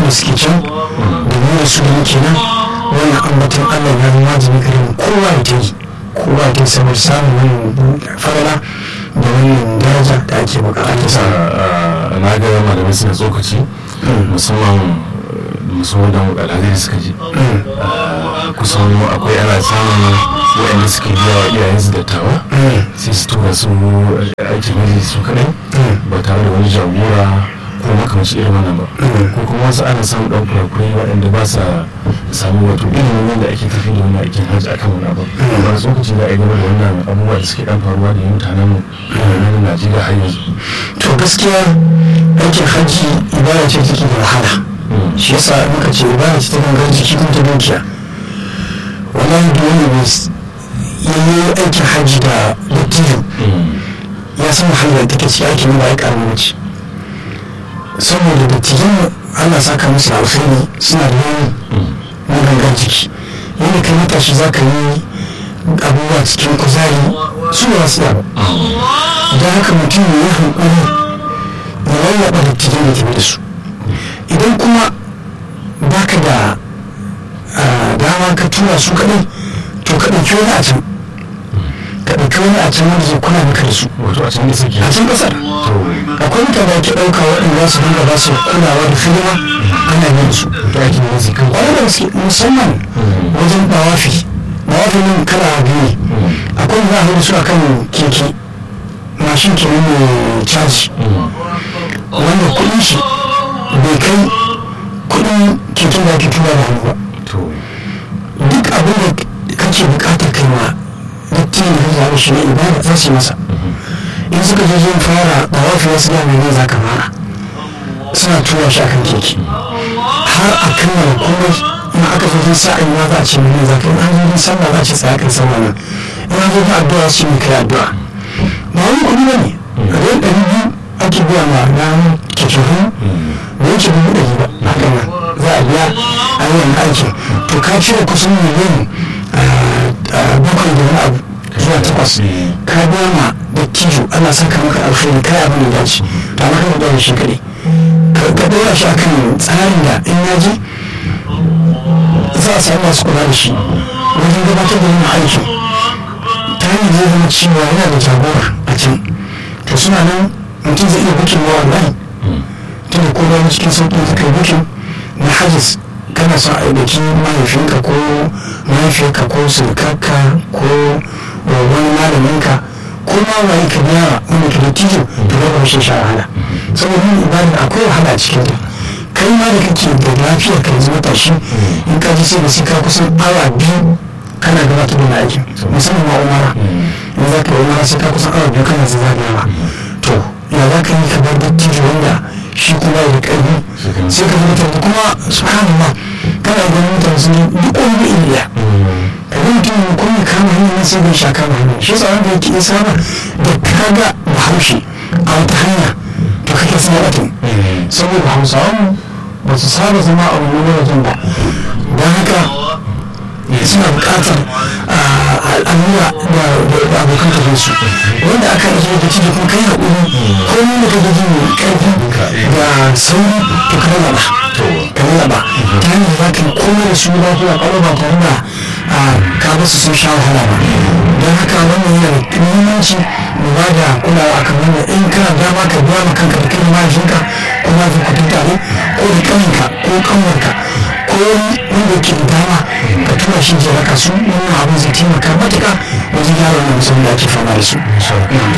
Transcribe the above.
da suke can da mu da su da muke nan wannan ambaton allah ya zama wajibi gare mu kowa ya ta yi kowa ya ta yi saboda samun wannan farala da wannan daraja da ake bukata sa na ga malamai suna tsokaci musamman musamman da alhazari suka ji kusan akwai ana samun waɗanda suke biya wa iyayensu dattawa sai su tura su aikin maji su kaɗai ba tare da wani jagora ko makamanci irin wannan ba ko kuma wasu ana samun ɗan kurakurai waɗanda ba sa samu wato ilimin wanda ake tafi da wani aikin hajji akan wani abu ba su lokaci za a yi game da wannan abubuwa da suke ɗan faruwa da mutanen mu na Najeriya har yanzu. to gaskiya aikin hajji ibada ce take da wahala shi yasa muka ce ibada ce ta gangar jiki kuma ta dukiya wallahi dole ne yayi aikin hajji da dattijo ya san wahalar da take ci aikin ba ya karamin mace saboda dattijan Allah saka musu alkhairi suna da yawan na gangar jiki yadda kai matashi za ka yi abubuwa cikin kuzari su ba su ba don haka mutum ya hankali ya lallaba dattijan da tafi da su idan kuma baka da dama ka tura su kaɗai to ka ɗauki wani a can ka ɗauki wani a can wanda zai kula maka da su wato a can da suke a can ƙasar akwai mutane da ke ɗauka waɗanda su dinga ba su kulawa da filima ana yin su to aikin da suke kan wani da gaske musamman wajen bawafi bawafi nan kala biyu ne akwai za a su a kan keke mashin kenan mai caji wanda kuɗin shi bai kai kuɗin keken da ake tura da hannu ba to duk abin da kake bukatar kai ma dattin da ya zaɓi shi ne ibada za su yi masa in suka je zai fara da wafi wasu ya mai za ka fara suna tura shi akan keke har a kammala komai in aka zo jin sa'ayi ma za a ce mene za ka in an zo jin sallah za a ce tsaya kai sallah nan in an zo jin addu'a su ne kai addu'a ba wani kuɗi ba ne rai ɗari biyu ake biya ma ranar keke hannu da yake dubu ɗari ba haka nan za a biya a yawan aikin to ka cire kusan miliyan bakwai da wani abu zuwa takwas ka biya ma da tijo ana saka maka alkhairi kai abin da dace ta maka da shi kaɗai ka ɗora shi akan tsarin da in ya ji za a samu masu kula da shi wajen gabatar da wannan aikin ta hanyar zai zama cewa yana da jagora a can to suna nan mutum zai iya bukin wa online tunda ko bayan cikin sauƙi ta kai bukin na hajjis kana son a ɗauki mahaifinka ko mahaifiyarka ko surkarka ko wani malaminka ko ma waye ka biya wani ka da tijo to ba ba shi sha wahala saboda yin ibada akwai wahala a cikin ta kai ma da kake da lafiyar ka yanzu matashi in ka ji sai da sai ka kusan awa biyu kana gabatar da aikin musamman ma umara in za ka yi umara sai ka kusan awa biyu kana zagayawa to ya za ka yi ka bar dattijo wanda shi kuma da ƙarfi sai ka mutum da kuma subhanallah kana ganin mutane sun duk wani da iliya ka ga mutum ne kuma ya kama hanyar nan sai bai sha kama hanyar shi yasa wanda yake saba da kaga bahaushe a wata hanya to kake sa mutum saboda hausawan ba su saba zama a wani wajen ba don haka suna buƙatar al'amura da abokan tafiyar su wanda aka yi da ciki kuma kai haƙuri ko ni da kake jin ƙarfi da sauri to ka raba ka raba ta hanyar za ka yi komai da su lafiya ƙwaro ba tare da ka ba su sun sha wahala ba don haka wannan yana da muhimmanci mu ba da kulawa akan wannan in kana dama ka biya ma kanka da kai mahaifinka ko mahaifin ku tare ko da ƙaninka ko ƙanwarka ko wanda ke da dama ka tura shi je raka su wannan abin zai taimaka matuƙa wajen gyara wannan musamman da ake fama da su